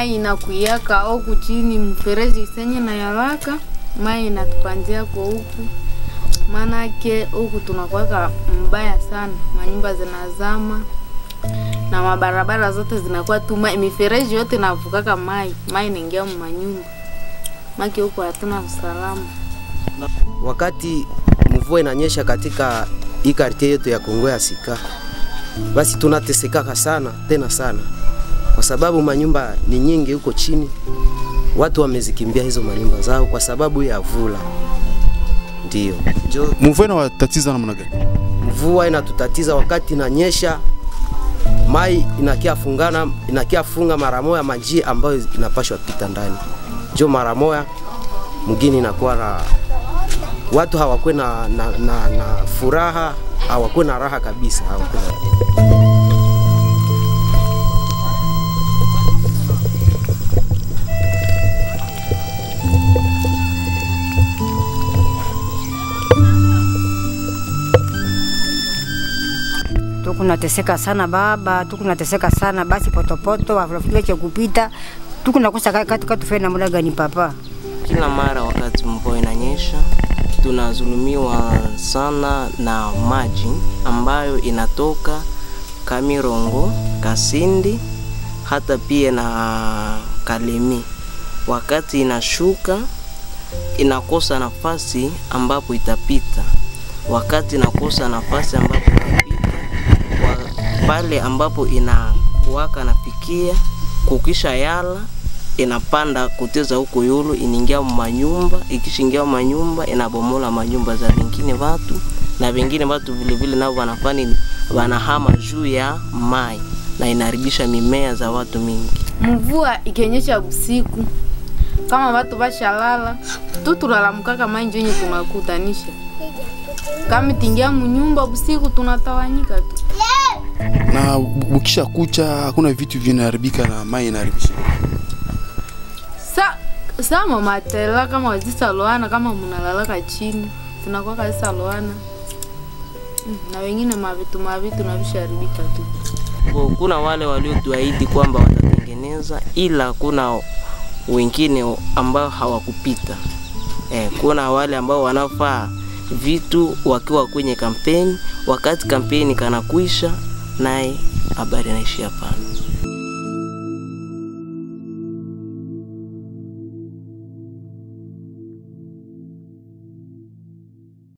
mai inakuyaka huku chini mfereji isenye na yalaka mai inatupanzia kwa huku maanake huku tunakuwaka mbaya sana, manyumba zinazama na mabarabara zote zinakuwa tu mai, mifereji yote inavukaka mai, mai inaingia manyumba maki huku hatuna usalama. wakati mvua inanyesha katika hii kartie yetu ya Kongo ya Sika, basi tunatesekaka sana tena sana, kwa sababu manyumba ni nyingi huko chini. Watu wamezikimbia hizo manyumba zao kwa sababu ya vula. Ndio njo Mvua inawatatiza namna gani? mvua inatutatiza wakati inanyesha, mai inakia fungana inakia funga mara moya majia ambayo inapashwa pita ndani, njo mara moya mgini inakuwa na watu hawakwe na, na, na, na furaha hawakwe na raha kabisa hawakwe na... tukunateseka sana baba, tukunateseka sana basi, potopoto rafiki weche kupita, tukunakosa katika tufe namna gani papa? Kila mara wakati mvua inanyesha tunazulumiwa sana na maji ambayo inatoka Kamirongo, Kasindi hata pia na Kalemi. Wakati inashuka inakosa nafasi ambapo itapita. Wakati inakosa nafasi ambapo itapita, wa- pale ambapo inakuwaka nafikia kukisha yala inapanda kuteza huko yulu inaingia manyumba, ikishaingia manyumba inabomola manyumba za vingine watu na vingine watu vile vile nao wanafani wanahama juu ya mai na inaharibisha mimea za watu mingi. Mvua ikionyesha usiku, kama watu bashalala tu tulalamukaka mai njo yenye tunakutanisha kama tingia munyumba usiku tunatawanyika tu. Na ukisha kucha hakuna vitu vinaharibika na mai inaharibisha. Sa sama matela kama wazisaloana kama munalalaka chini zinakuwa zisaloana Mm, na wengine mavitu mavitu na visharibika tu. Kwa- Kuna wale waliotuahidi kwamba watatengeneza, ila kuna wengine ambao hawakupita. Eh, kuna wale ambao wanafaa vitu wakiwa kwenye kampeni, wakati kampeni kanakwisha, naye habari inaishia pale.